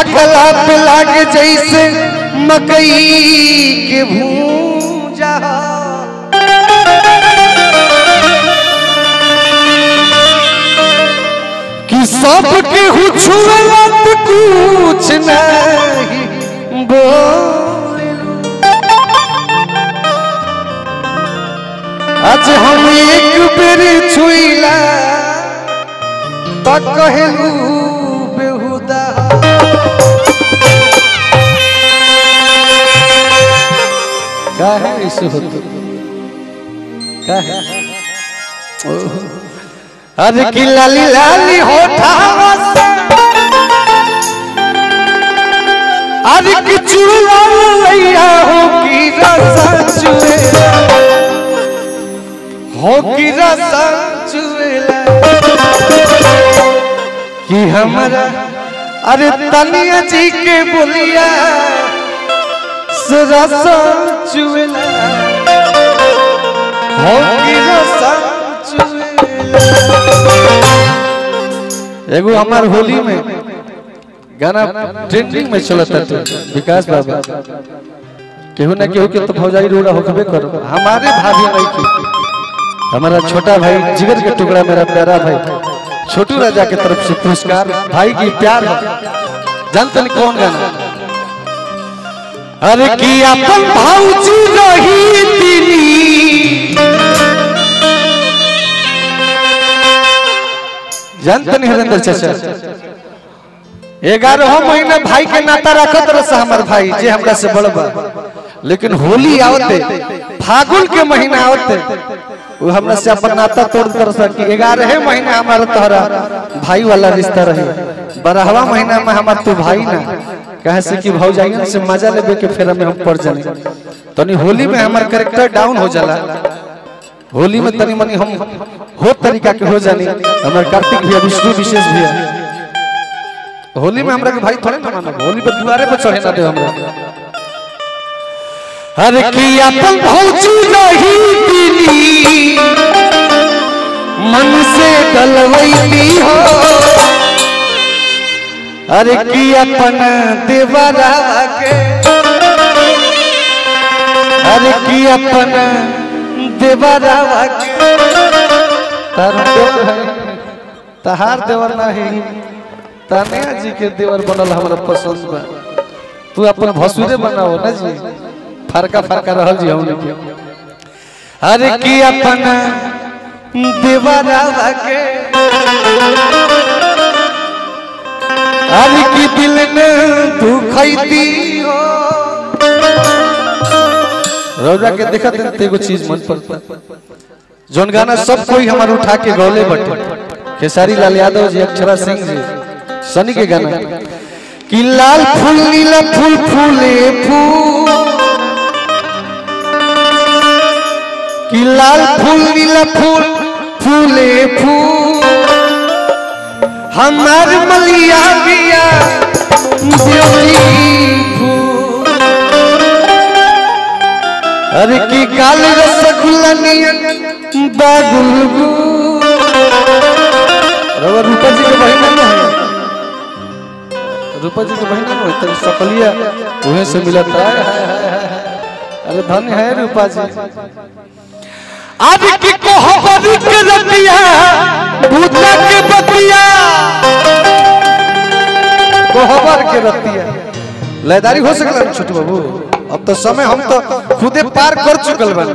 ढकला पे लागे जैसे मकई के भूजा कि सबके हुछुला तो कुछ नहीं बोलू आज हम एक बेर छुइला तो कहलू बेहुदा का है ऐसे होतो का है ओह। अरे कि लाली लाली होठावा से अरे कि चूड़ा लैया हो की रसा चुएला हो की रसा चुएला कि हमारा अरे तनिया जी के बोलिया से रसा चुएला हो की रसा चुएला एगो हमार होली में गाना ट्रेंडिंग में चलता था विकास बाबा केहू ना केहू के तो भौजाई रोड़ा होकबे करो हमारे भाभी नहीं की हमारा छोटा भाई जिगर के टुकड़ा मेरा प्यारा भाई छोटू राजा के तरफ से पुरस्कार भाई की प्यार है जानते नहीं कौन गाना अरे की अपन भाऊजी रही दिली जानते नहीं हरेंद्र चाचा ग्यारह महीना भाई के नाता रखत रहा हमार भाई जे हमरा से बड़ बा लेकिन होली आवते फागुन के महीना आवते वो हमरा से अपन नाता तोड़ कर सकी ग्यारह महीना हमारा तोहरा भाई वाला रिश्ता रही बारहवा महीना में हमार तू भाई ना कहे से कि भौजाइयन से मजा लेबे के फेरा में हम पड़ जाने तनी होली में हमार कैरेक्टर डाउन हो जाला होली में तनी मनी हम हो तरीका के हो जानी हमार कार्तिक भैया विष्णु विशेष भैया होली में हमरा के भाई थोड़े ना मानब होली पे दुआरे पे चढ़े ना दे हमरा अरे की अपन भौजी नहीं दिली मन से डलवैली हो अरे की अपन देवरा के अरे की अपन देवरा के तार देवर है तहार देवर नहीं तानिया जी के देवर बनल हमरा पसंद बा तू अपन भसुरे बनाओ ना जी फरका फरका रहल जी हमने के अरे की अपन देवरा के अरे की दिल ने दुखैती हो रौदा के देखत ते एगो चीज मन पड़ता जोन गाना सब कोई हमार उठा के गौले बटे खेसारी लाल यादव जी अक्षरा सिंह जी सनी के गाना कि लाल फूल नीला फूल फूले फूल कि लाल फूल नीला फूल फूले फूल हमार मलिया बिया फूल अरे की काल रसगुल्ला नियन बागुलगु रवा रूपा जी के बहिना न है रूपा जी के बहिना न है तो सकलिया उहे से मिलत है अरे धन्य है रूपा जी आज की कोहबर के रतिया भूता के बतिया कोहबर के रतिया लयदारी हो सकला ना छोटू बाबू अब तो समय हम तो खुदे पार कर चुकल बानी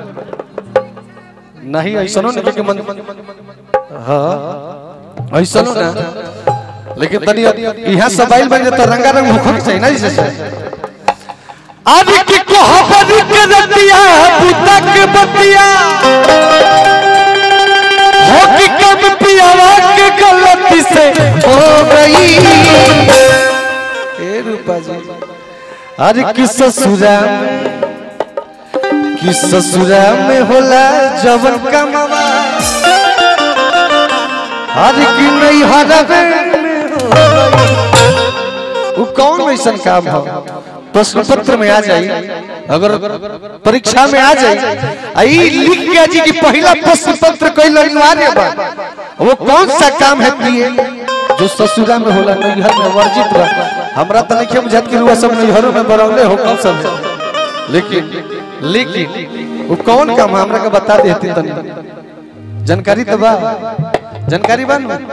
नहीं ऐसनो नहीं कि मन हाँ ऐसनो ना लेकिन तनी यहाँ सबाइल बन जाता रंगा रंग होखो के चाहिए ना जैसे आज की कोहबर के रतिया भूता के बतिया हो की कम पियावा के गलती से हो गई ए रूपा जी अरे कि ससुरा कि ससुरा में होला जवन कमावा अरे कि नहीं हरवे में हो गई। वो कौन ऐसा काम है प्रश्न पत्र में आ जाई अगर परीक्षा में आ जाई आई लिख के जी की पहला प्रश्न पत्र कोई अनिवार्य बा वो कौन सा काम है प्रिय जो ससुरा में होला नैहर में वर्जित बा हमरा त नहीं बुझात कि रुआ सब नैहरों में बरौले हो कब सब लेकिन लेकिन वो कौन काम है? हमरा के बता देती तनी जानकारी तो बा जानकारी बा ना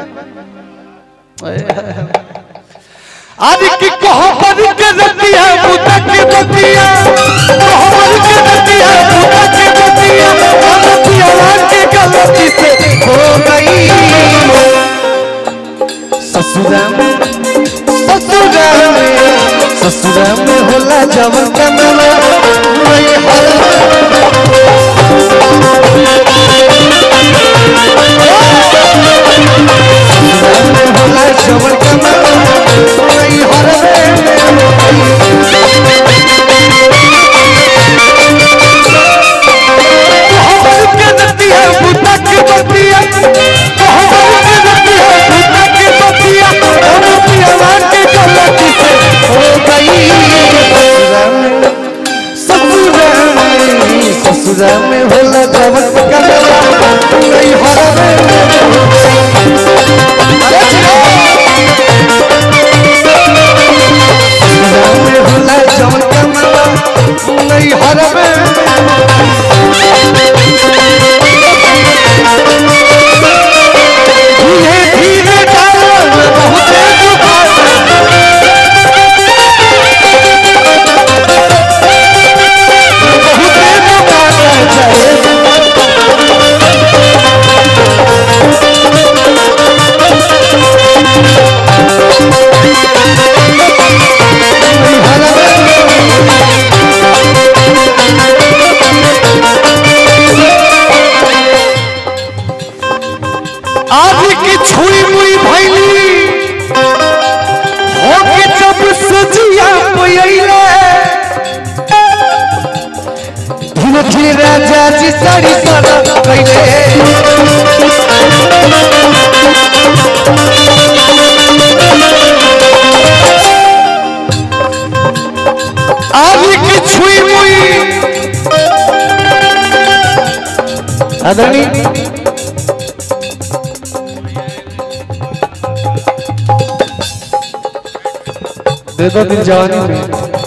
आज की कोहबर के रतिया बुता के बतिया कोहबर के रतिया बुता के बतिया गलतिया के गलती से हो गई ससुरा में ससुरा में ससुरा में होला जवन कमला वही हर ससुरा में होला जवन कमला वही हर कोहबर के रतिया बुता के बतिया कोहबर के रतिया बुता के बतिया गलतिया के गलती से हो गई ससुरा में ससुरा में होला जवन कमला नहीं हरवे अरे ससुरा में होला जवन कमला नहीं हरवे धीरे धीरे डाल बहुत दुखाता बहुत दुखाता जाए आज की छुई मुई भैली हो के जब सजिया पयले धीरे धीरे राजा जी साड़ी सारा कैले आज की छुई मुई आदरणीय दे दो दिन जवानी में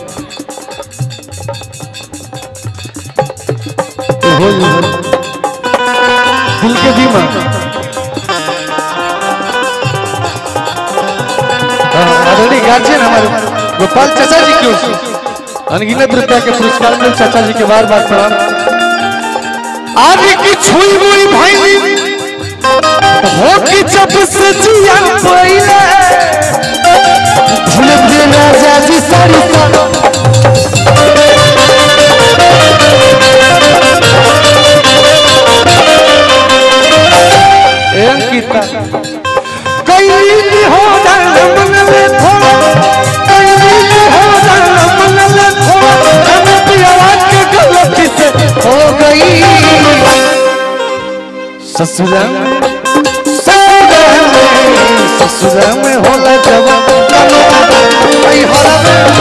ये हो ये हो। दिल के बीमा हाँ, आदरणीय गार्जियन हमारे गोपाल चाचा जी की ओर से अनगिनत रुपया के पुरस्कार मिले चाचा जी के बार बार प्रणाम आज की छुई हुई भाई हो की जब से जिया पहिले धीरे धीरे राजा जी सारी सारा ए अंकिता कई हो जाए मन में थोड़ा कई हो जाए मन में थोड़ा हम पिया के गलती से हो गई ससुरा में ससुरा में ससुरा में होला जवान कमला वही हरा में